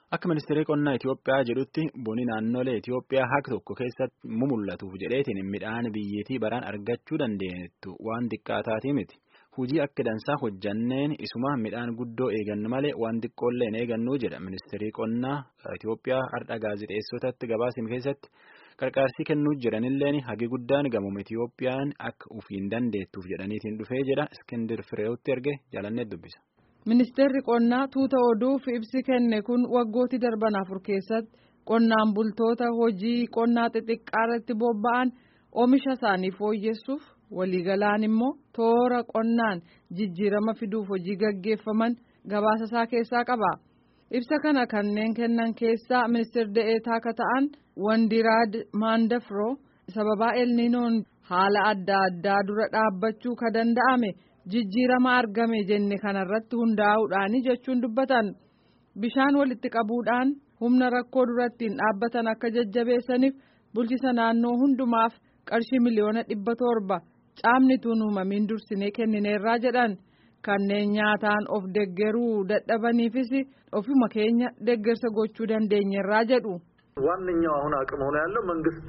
Akka ministeerri qonnaa Itoophiyaa jedhutti bonni naannolee Itoophiyaa haqa tokko keessatti mumul'atuuf jedheetiin midhaan biyyattii baraan argachuu dandeenyettu waan xiqqaataatii miti. Hujii akka dansaa hojjanneen isuma midhaan guddoo eegannu malee waan xiqqoollee hin eegannuu jedha ministeerri qonnaa Itoophiyaa har'a gaazexeessotatti gabaasame keessatti qarqaarsii kennuu jiranilleen hagi guddaan gamuma Itoophiyaan akka ufiin dandeettuuf jedhaniitiin dhufee jedha Iskindir Fireewutti erge jaalannee dubbisa. Ministeerri qonnaa tuuta oduuf ibsi kenne kun waggooti darban afur keessatti qonnaan bultoota hojii qonnaa xixiqqaa irratti bobba'an oomisha isaanii fooyyessuuf waliigalaan immoo toora qonnaan jijjiirama fiduuf hojii gaggeeffaman gabaasa isaa keessaa qaba. Ibsa kana kanneen kennan keessaa ministeerri de'eetaa akka ta'an Wandiraad Maandafroo sababaa elniinoon haala adda addaa dura dhaabbachuu ka danda'ame. jijjiirama argame jenne kanarratti hundaa'uudhaani jechuun dubbatan bishaan walitti qabuudhaan humna rakkoo durattiin dhaabbatan akka jajjabeessaniif bulchisa naannoo hundumaaf qarshii miliyoona dhibba torba caamni tuun uumamiin dursinee kennineerraa jedhan kanneen nyaataan of deggeruu dadhabaniifis ofuma keenya deggersa gochuu dandeenyerraa jedhu. ዋነኛው አሁን አቅም ሆኖ ያለው መንግስት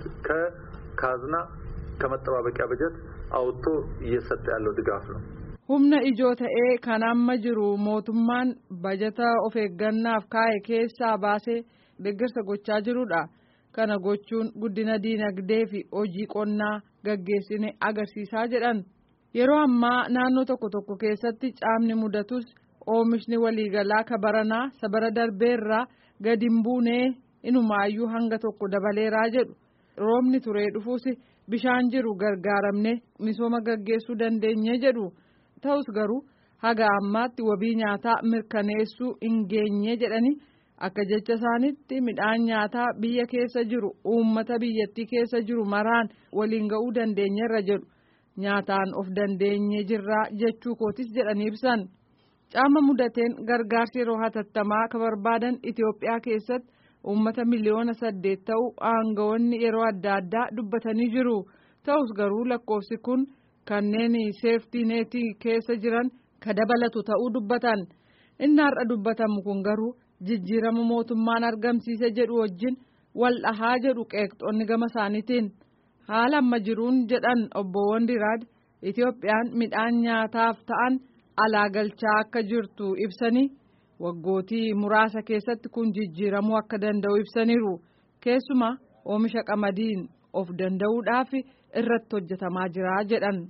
ከካዝና ከመጠባበቂያ በጀት አውጥቶ እየሰጠ ያለው ድጋፍ ነው። humna ijoo ta'ee kan amma jiru mootummaan bajata of eeggannaaf kaa'e keessaa baasee deeggarsa gochaa jirudha kana gochuun guddina diinagdee fi hojii qonnaa gaggeessine agarsiisaa jedhan yeroo ammaa naannoo tokko tokko keessatti caamni mudatus oomishni waliigalaa kabaranaa sabara darbeerraa gadi hin buunee inumaayyuu hanga tokko dabaleeraa jedhu roobni turee dhufuus bishaan jiru gargaaramne misooma gaggeessuu dandeenye jedhu. ta'us garuu haga ammaatti wabii nyaataa mirkaneessuu hin geenye jedhani akka jecha isaanitti midhaan nyaataa biyya keessa jiru uummata biyyattii keessa jiru maraan waliin ga'uu dandeenyerra jedhu nyaataan of dandeenye jirraa jechuu kootis jedhanii ibsan caama mudateen gargaarsi yeroo hatattamaa ka barbaadan Itoophiyaa keessatti uummata miliyoona saddeet ta'u aangawoonni yeroo adda addaa dubbatanii jiru ta'us garuu lakkoofsi kun. kanneen seeftii neetii keessa jiran ka dabalatu ta'uu dubbatan inni har'a dubbatamu kun garuu jijjiirama mootummaan argamsiise jedhu wajjin wal dhahaa jedhu qeeqxoonni gama isaaniitiin haala amma jiruun jedhan obbo Wandiraad Itoophiyaan midhaan nyaataaf ta'an alaa galchaa akka jirtu ibsanii waggootii muraasa keessatti kun jijjiiramuu akka danda'u ibsaniiru keessumaa oomisha qamadiin of danda'uudhaaf irratti hojjetamaa jira jedhan.